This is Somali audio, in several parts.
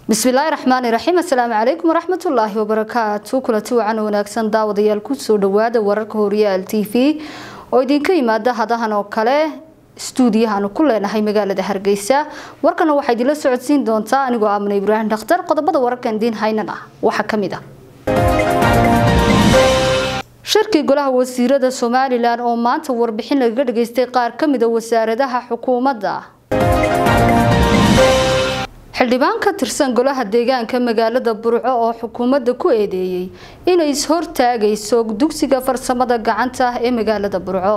bismillaahi raxmaani raxiim assalaamu calaykum waraxmatullaahi wabarakaatu kulanti wacan wanaagsan daawadayaal kusoo dhawaada wararka horyaal t v oo idinka yimaada hadahan oo kale stuudiyahaanu ku leenahay magaalada hargeysa warkana waxaa idinla socodsiin doontaa anigoo amna ibraahim dhakhtar qodobada wararkan idiin haynan ah waxaa kamid ah shirkii golaha wasiirada somalilan oo maanta warbixin lagaga dhageystay qaar kamida wasaaradaha xukuumadda xildhibaan ka tirsan golaha deegaanka magaalada burco oo xukuumadda ku eedeeyey inay is-hortaagayso dugsiga farsamada gacanta ee magaalada burco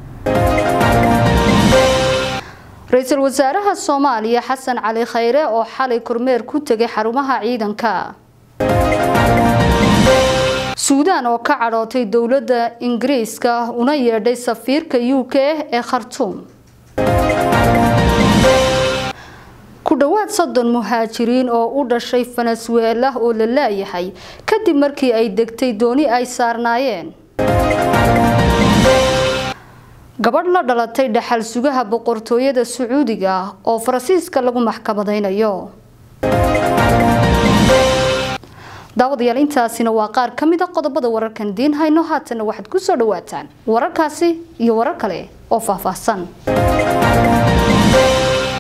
ra-iisul wasaaraha soomaaliya xasan cali khayre oo xalay kormeer ku tegay xarumaha ciidanka suudaan oo ka cadhootay dowladda ingiriiska una yeedhay safiirka u k ee khartuum ku dhowaad soddon muhaajiriin oo u dhashay venezuela oo la laayahay kadib markii ay degtay dooni ay saarnaayeen gabadh la dhalatay dhaxal sugaha boqortooyada sacuudiga oo faransiiska lagu maxkamadaynayo daawadayaal intaasina waa qaar ka mid a qodobada wararkan diin hayno haatana waxaad ku soo dhawaataan wararkaasi iyo warar kale oo faahfaahsan